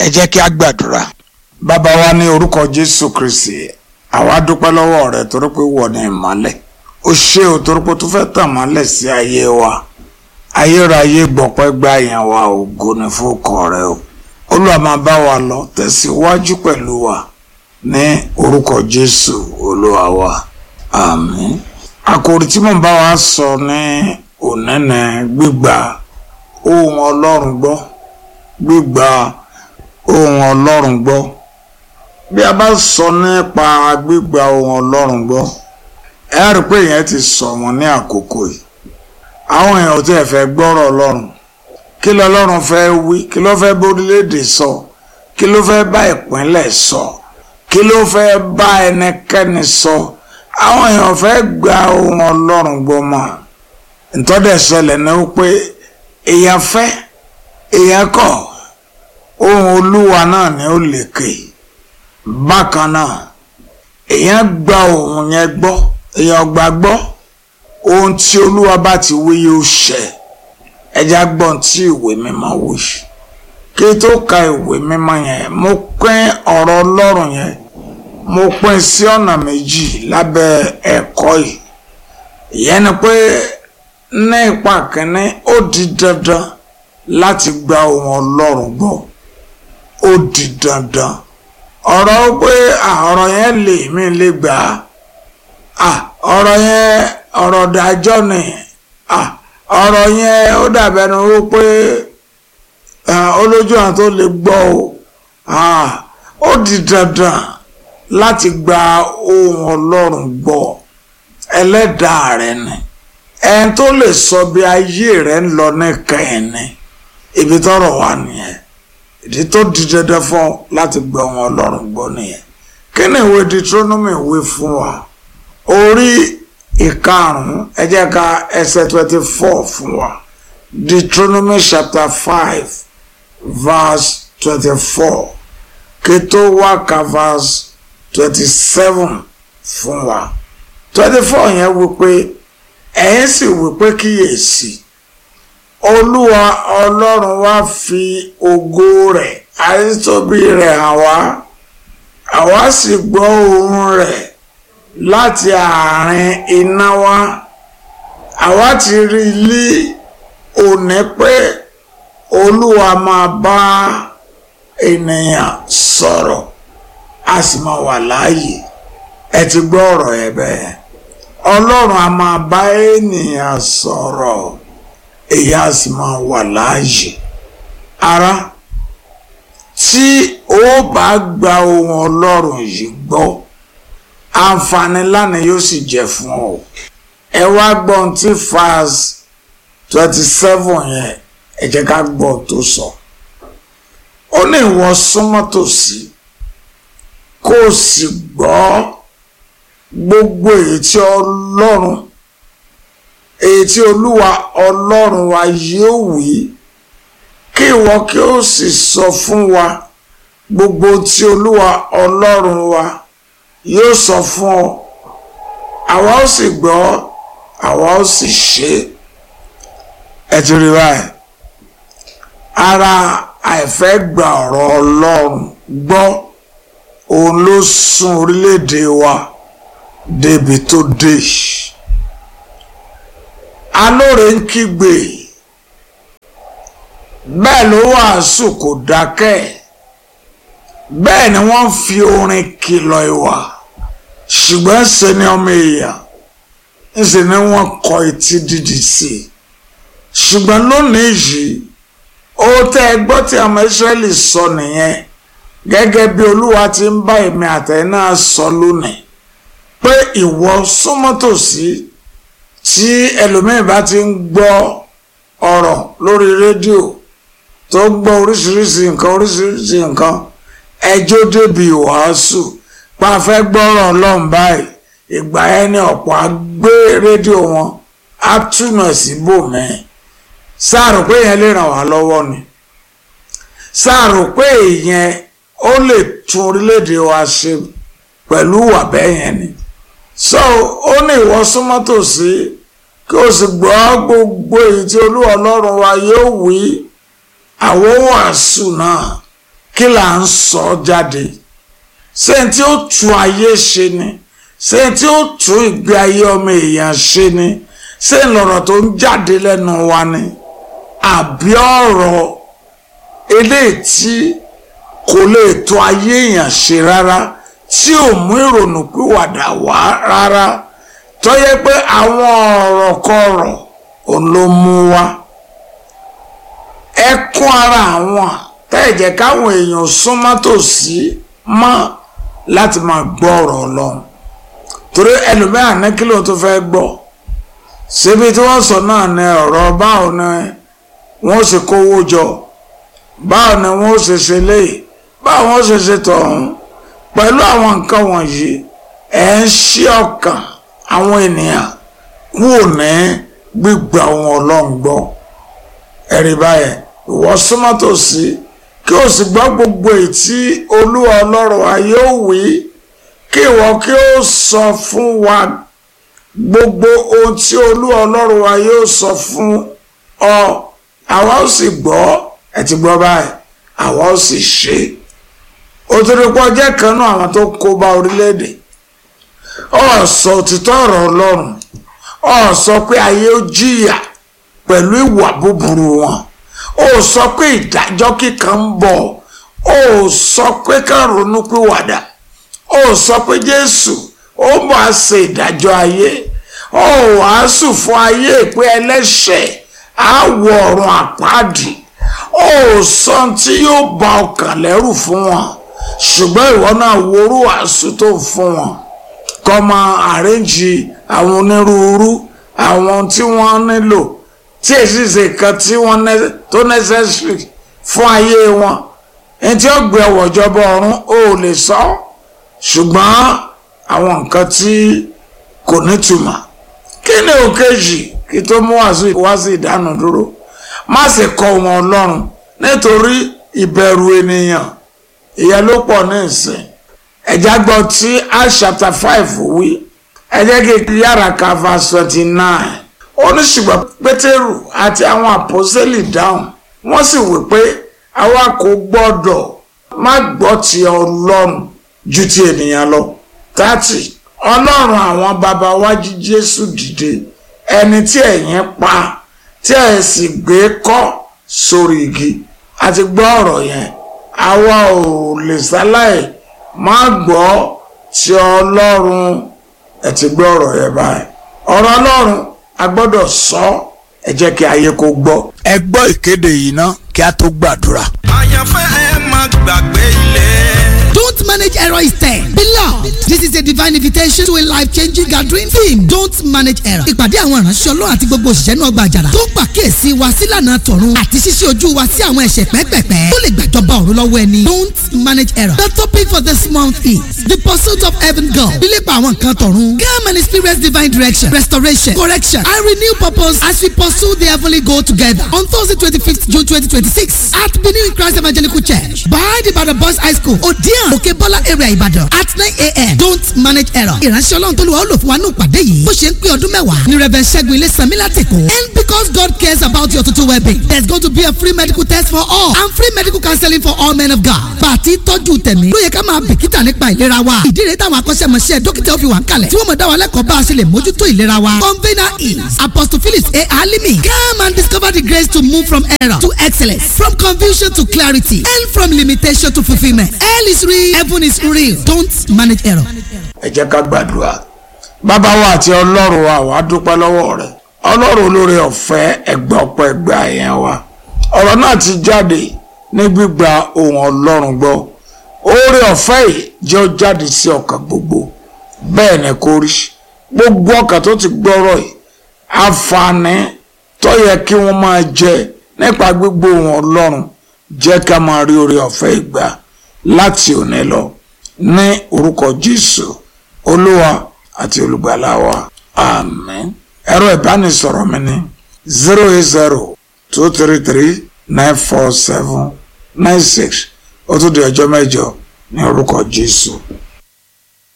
ẹ jẹ́ kí a gbàdúrà. bàbá wa ní orúkọ jésù kristi àwa dúpẹ́ lọ́wọ́ rẹ torí pé wọ̀ ní ìmọ́lẹ̀ ó ṣe ò torí pé tó fẹ́ tàn mọ́lẹ̀ sí ayé wa ayérayé gbọ̀pẹ́ gbá yẹn wa ògo ní fúkọ rẹ o olúwa máa bá wa lọ tẹ̀síwájú pẹ̀lú wa ní orúkọ jésù olúwa wa àmín àkòrí tí mò ń bá wa sọ ní ònẹ́nẹ́ gbígba ohùn ọlọ́run gbọ́ gbígba ohùn ọlọ́run gbọ́ bí a bá sọ nípa gbígba ohùn ọlọ́run gbọ́ ẹ rí i pé ìyẹn ti sọ wọn ní àkókò yìí àwọn èèyàn tí ẹ fẹ́ gbọ́rọ̀ ọlọ́run kí lọ́lọ́run fẹ́ wí kí ló fẹ́ bórílẹ̀èdè sọ kí ló fẹ́ bá ìpínlẹ̀ sọ kí ló fẹ́ bá ẹnikẹ́ni sọ àwọn èèyàn fẹ́ gba ohùn ọlọ́run gbọ́ mọ́ ntọ́dẹ̀ ṣẹlẹ̀ ní wípé èèyàn fẹ́ èèyàn kọ̀ ohùn olúwa náà ni ó lékè bákan náà èèyàn gba ohùn yẹn gbọ́ èèyàn gbà gbọ́ ohun tí olúwa bá ti wí yóò ṣẹ ẹjá gbọ́n tí ìwé mímọ́ wí kí tó ka ìwé mímọ́ yẹn mo pín ọ̀rọ̀ ọlọ́run yẹn mo pín sí ọ̀nà méjì lábẹ́ ẹ̀kọ́ yìí ìyẹn ni pé ní ipa kínní ó di dandan láti gba ohùn ọlọ́run gbọ́ ó di dandan ọ̀rọ̀ pé ọ̀rọ̀ yẹn lè mí lè gbà á ọ̀rọ̀ yẹn ọ̀rọ̀ dájọ́ ni ọ̀rọ̀ yẹn ó dàbẹ̀nu wípé olójú àwọn tó lè gbọ́ o ó di dandan láti gba ohùn ọlọ́run gbọ́ ẹlẹ́dàá rẹ ni ẹni tó lè sọ bí ayé rẹ ń lọ nìkan ni ibi tọ́rọ̀ wà nìyẹn ìdí tó di dandan fún ọ láti gba ohùn ọlọ́run gbọ́ nìyẹn kí ni ìwé Deuteronomy wí fún wa orí ìkarùn-ún ẹ jẹ́ ká ẹsẹ̀ twenty four fún wa Deuteronomy chapter five verse twenty four kí tó wá ka verse twenty seven fún wa twenty four yẹn wí pé ẹ̀yin sì wí pé kíyèsí olúwa ọlọ́run wá fi ògo rẹ̀ àìtóbi rẹ̀ hàn wá àwa sì gbọ́ ohùn rẹ̀ láti àárín iná wá àwa ti rí ilé òní pé olúwa máa bá ènìyàn sọ̀rọ̀ a sì máa wà láàyè ẹ ti gbọ́ ọ̀rọ̀ ẹ bẹ́ẹ̀ ọlọ́run a máa bá ènìyàn sọ̀rọ̀ èyí a sì máa wà láàyè ara tí ó bá gba ohùn ọlọ́run yìí gbọ́ àǹfààní lánàá yóò sì jẹ́ fún ọ ẹ wá gbọ́n tí fas twenty seven yẹn ẹ jẹ́ ká gbọ́ tó sọ ó ní ìwọ súnmọ́ tòsí kó o sì gbọ́ gbogbo èyí tí ọlọ́run èyí tí olúwa ọlọ́run wa yóò wí kí ìwọ kí o sì sọ fún wa gbogbo tí olúwa ọlọ́run wa yóò sọ fún ọ àwa ó sì gbọ́ àwa ó sì ṣe ẹ ti rí báyìí ara àìfẹ́ gba ọ̀rọ̀ ọlọ́run gbọ́ òun ló sún orílẹ̀-èdè wa débi tó dé alóore ń kígbe bẹ́ẹ̀ ló wàásù kò dákẹ́ bẹ́ẹ̀ ni wọ́n fi orin kìlọ̀ ìwà ṣùgbọ́n ṣe ni ọmọ èèyàn ńṣe ni wọ́n kọ etí dídì sí i ṣùgbọ́n lónìí yìí ó tẹ́ ẹ gbọ́ tí ọmọ Ísírẹ́lì sọ nìyẹn gẹ́gẹ́ bí Olúwa ti ń bá èmi àtẹ̀yìn náà sọ lónìí pé ìwọ súnmọ́ tòsí tí ẹlòmíín bá ti ń gbọ́ ọ̀rọ̀ lórí rédíò tó gbọ́ oríṣiríṣi nǹkan oríṣiríṣi nǹkan ẹjọ́ débi ìwàásù pa fẹ́ gbọ́rọ̀ ọlọ́run báyìí ìgbà yẹn ni ọ̀pọ̀ á gbé rédíò wọn á túnà síbòmí sáàrò pé yẹn lè ràn wá lọ́wọ́ ni sáàrò pé ìyẹn ó lè tún orílẹ̀-èdè wa ṣe pẹ̀lú ìwà bẹ́ẹ̀ yẹn ni so ó ní ìwọ súnmọ́ tòsí kí o sì gbọ́ gbogbo èyí tí olúwa ọlọ́run wa yóò wí àwọn wàásù náà kí kí là ń sọ jáde ṣé n tí ó tu ayé ṣe ni ṣé n tí ó tu ìgbé ayé ọmọ èèyàn ṣe ni ṣé lọ̀rọ̀ tó ń jáde lẹ́nu wa ni àbí ọ̀rọ̀ eléyìí tí kò lè tó ayé èèyàn ṣe rárá tí ò mú ìrònú pìwàdà wá rárá tó yẹ pé àwọn ọ̀rọ̀ kọ̀rọ̀ òun ló mú wá ẹkún ara àwọn tẹ́ẹ̀jẹ̀ káwọn èèyàn súnmọ́ tòsí mọ́ láti máa gbọ́ ọ̀rọ̀ ọlọ́run torí ẹlòmíràn ní kí ló tó fẹ́ gbọ́ síbi tí wọ́n sọ náà ní ọ̀rọ̀ báwo ni wọ́n ṣe kówó jọ báwo ni wọ́n ṣe ṣe léyìí báwo wọ́n ṣe ṣe tọ̀hún pẹ̀lú àwọn nǹkan wọ̀nyí ẹ̀ ń ṣí ọkàn àwọn ènìyàn kúrò ní gbígbà wọn ọlọ́run gbọ́ ẹ̀rí báyẹn ìwọ súnmọ́ tòsí kí o sì gbọ́ gbogbo èyí tí olúwa ọlọ́run wa yóò wí kí ìwọ kí o sọ fún wa gbogbo ohun tí olúwa ọlọ́run wa yóò sọ fún ọ àwa ó sì gbọ́ ẹ ti gbọ́ báyìí àwa ó sì ṣe òtòdìpọ̀ jẹ́ kan náà àwọn tó kó bá orílẹ̀-èdè ọ sọ òtítọ́ ọ̀rọ̀ ọlọ́run ọ sọ pé ayé ó jìyà pẹ̀lú ìwà búburú wọn ó sọ pé ìdájọ́ kíkan ń bọ̀ ó sọ pé ká ronú pìwàdà ó sọ pé jésù ó bọ̀ á ṣe ìdájọ́ ayé ó wàásù fún ayé pé ẹlẹ́ṣẹ̀ á wọ ọ̀run àpáàdì ó sọ tí yóò bà ọkàn lẹ́rù fún wọn ṣùgbọ́n ìwọ náà worú wàásù tó fún wọn kọ́ máa àrẹ́jì àwọn onírúurú àwọn tí wọ́n nílò tí èsì ṣe kan tí wọ́n tó necessary fún ayé wọn ẹni tí ó gbé ọwọ́ ìjọba ọ̀run ó lè sọ ṣùgbọ́n àwọn nǹkan tí kò nítumọ̀ kí ni òkèjì kí tó mú wá sí ìdáná dúró má sì kọ wọn ọlọ́run nítorí ìbẹ̀rù ènìyàn ìyẹn ló pọ̀ ní ìsìn ẹ̀já gbọ́ tí Acts chapter five wí ẹ jẹ́ kí yára ka verse twenty nine oníṣùgbọ́n pétérù àti àwọn àpọ́sẹ́lì dáhùn wọ́n sì wí pé àwa kò gbọ́dọ̀ má gbọ́ ti ọlọ́run ju ti ènìyàn lọ tààtì ọlọ́run àwọn baba wa jí jésù dìde ẹni tí ẹ̀yin pa tí ẹ̀ sì gbé kọ́ sórí igi àti gbọ́ ọ̀rọ̀ yẹn àwa ò lè ṣaláì má gbọ́ ti ọlọ́run ẹ̀ ti gbọ́ ọ̀rọ̀ yẹn báyìí ọ̀rọ̀ ọlọ́run a gbọ́dọ̀ sọ ẹ jẹ́ kí ayé kó gbọ́. ẹ gbọ́ ìkéde yìí ná kí a tó gbàdúrà. àyànfẹ́ ẹ má gbàgbé ilé. Don't manage error instead. Beloved, this is a divine invitation to a life-changing gathering theme. Don't manage error. Ìpàdé àwọn ìránṣẹ́ Ọlọ́run àti gbogbo òṣìṣẹ́ náà gba àjàrà. Tó ń pàkíyèsí wa sílànà tọ̀run àti ṣíṣí ojú wa sí àwọn ẹ̀ṣẹ̀ pẹ́pẹ̀pẹ́. Tó lè gbàjọba ọ̀run lọ́wọ́ ẹni. Don't manage error. The topic for this month is the pursuit of heaven God. Bílípa àwọn nǹkan tọ̀run. Come and experience divine direction, restoration, correction and renew purpose as we pursue the heavenly goal together. On Thursday twenty-fifth June twenty twenty-six at Benin Christ Evangelical Church by the Ibadan Boys High School, Odian, Okebola area Ibadan at nine a.m. Don't manage error. Ìránṣẹ́ Ọlọ́run tó lù wá lò fún wa ní ìpàdé yìí. Bó ṣe ń pé ọdún mẹ́wàá ní Reverend Ṣẹ́gun Ilé Sanmi Látìkó. And because God cares about your total well-being, there's going to be a free medical test for all and free medical counseling for all men of God. Bàtí tọ́jú tẹ̀mí. Ló yẹ ká máa bìkítà nípa ìlera wa. Ìdí rẹ̀ táwọn akọ́ṣẹ́mọṣẹ́ dókítà fi wà ń kalẹ̀. Tí wọ́n mọ̀ dá wa lẹ́kọ̀ọ́ bá a ṣe lè mójútó ìlera wa. Convener is Apostle Phillips A. Alimi. Come and discover the grace to move from error to excellence, from confusion to clarity, and from limitation to fulfilment. Hell is real, heaven is real. Don't manage error. ẹ jẹ́ ká gbàdúrà bàbá wa àti ọlọ́run wa wàá dúpẹ́ lọ́wọ́ rẹ̀ ọlọ́run olóore ọ̀fẹ́ ẹgbẹ́ ọ̀pọ̀ ẹgbẹ́ àyẹn wa ọ̀rọ̀ náà ti jáde ní gbígba ohùn ọlọ́run gbọ́ oore ọ̀fẹ́ yìí jẹ́ ó jáde sí ọkàn gbogbo bẹ́ẹ̀ ni kò rí gbogbo ọkàn tó ti gbọ́rọ̀ yìí àǹfààní tó yẹ kí wọ́n máa jẹ nípa gbígbó ohùn ọlọ́run jẹ́ ká máa rí oore ọ̀fẹ́ ìgbà láti òní lọ ní orúkọ jésù olúwa àti olùgbàlà wa àmín ẹ̀rọ ìbánisọ̀rọ̀ mi ní zero eight zero two three three nine four seven nine six ó tún di ọjọ́ mẹ́jọ ní orúkọ jésù